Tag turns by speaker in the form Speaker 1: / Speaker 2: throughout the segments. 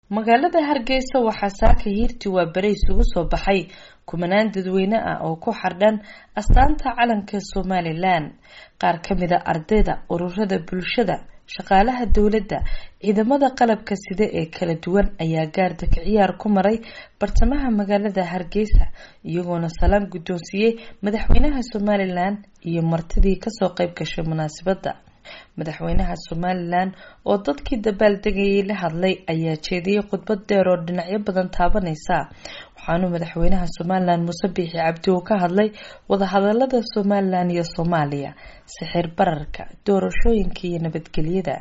Speaker 1: magaalada hargeysa waxaa saaka hiirti waa bere isugu soo baxay kumanaan dadweyne ah oo ku xardhan astaanta calanka somalilan qaar kamid a ardayda ururada bulshada shaqaalaha dowladda ciidamada qalabka sida ee kala duwan ayaa gaardaka ciyaar ku maray bartamaha magaalada hargeysa iyagoona salaam guddoonsiiyey madaxweynaha somalilan iyo martidii kasoo qeyb gashay munaasabadda madaxweynaha somalilan oo dadkii dabaaldegayay la hadlay ayaa jeediyey khudbad dheer oo dhinacyo badan taabaneysa waxaanuu madaxweynaha somalilan muuse biixi cabdi uu ka hadlay wadahadalada somalilan iyo soomaaliya sixir bararka doorashooyinka iyo nabadgelyada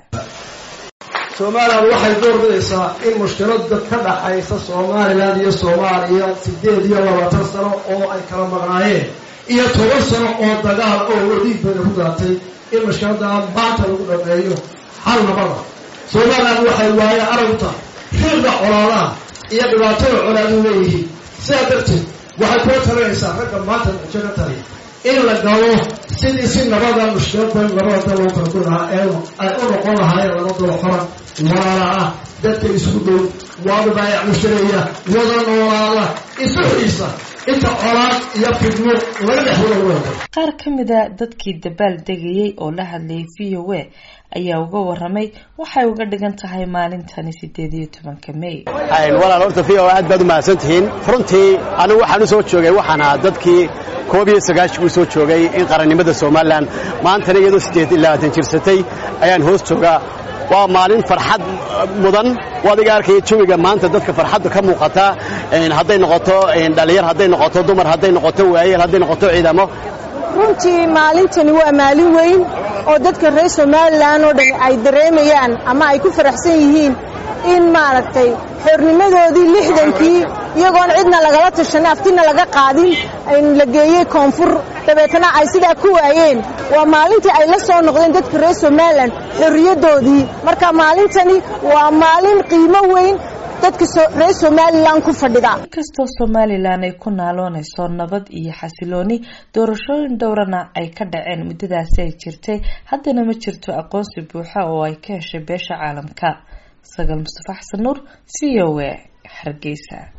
Speaker 2: somalilan waxay doorbidaysaa in mushkilada ka dhaxaysa somalilan iyo soomaaliya sideed iyo labaatan sano oo ay kala maqnaayeen iyo toban sano oo dagaal oo wadiid bayna ku daatay in mushkiladaa maanta lagu dhameeyo hal nabada somalilan waxay waaye aragta xilda colaadaha iyo dhibaatada colaadu leeyihiin sidaa darteed waxay kula talinaysaa ragga maanta muxjo ka taliya in la galo sidii si nabada mushkilada labada dal loo kala guri lahaa ee ay u noqon lahaayeen laba dalo xoran walaala ah dadka isku dhow waada baayac mushtareeya wada noolaada isu xiisa inta colaad iyo fidmo laga dhex wada wada
Speaker 1: qaar kamid a dadkii dabaal degayay oo la hadlayay v o a ayaa uga waramay waxay uga dhigan tahay maalintani sideed iyo tobanka may
Speaker 3: walaal horta v o aad baad u mahadsantihiin runtii anigu waxaan u soo joogay waxaan ahaa dadkii koob iyo sagaashii u soo joogay in qarannimada somalilan maantana iyadoo siddeed iyo labaatan jirsatay ayaan hoos joogaa waa maalin farxad mudan adiga arkaya jawiga maanta dadka farxadda ka muuqata hadday noqoto dhallinyar hadday noqoto dumar hadday noqoto waayeel hadday noqoto ciidamo
Speaker 4: runtii maalintani waa maalin weyn oo dadka reer somalilan oo dhan ay dareemayaan ama ay ku faraxsan yihiin in maaragtay xornimadoodii lixdankii iyagoon cidna lagala tashanay aftina laga qaadin la geeyey koonfur dabeetana ay sidaa ku waayeen waa maalintii ay la soo noqdeen dadka reer somalilan xorriyaddoodii marka maalintani waa maalin qiimo weyn dadka reer somalilan ku fadhida
Speaker 1: inkastoo somalilan ay ku naaloonayso nabad iyo xasilooni doorashooyin dhowrana ay ka dhaceen muddadaasi ay jirtay haddana ma jirto aqoonsi buuxa oo ay ka heshay beesha caalamka sagaal mustafa xasan nuur v o a hargeysa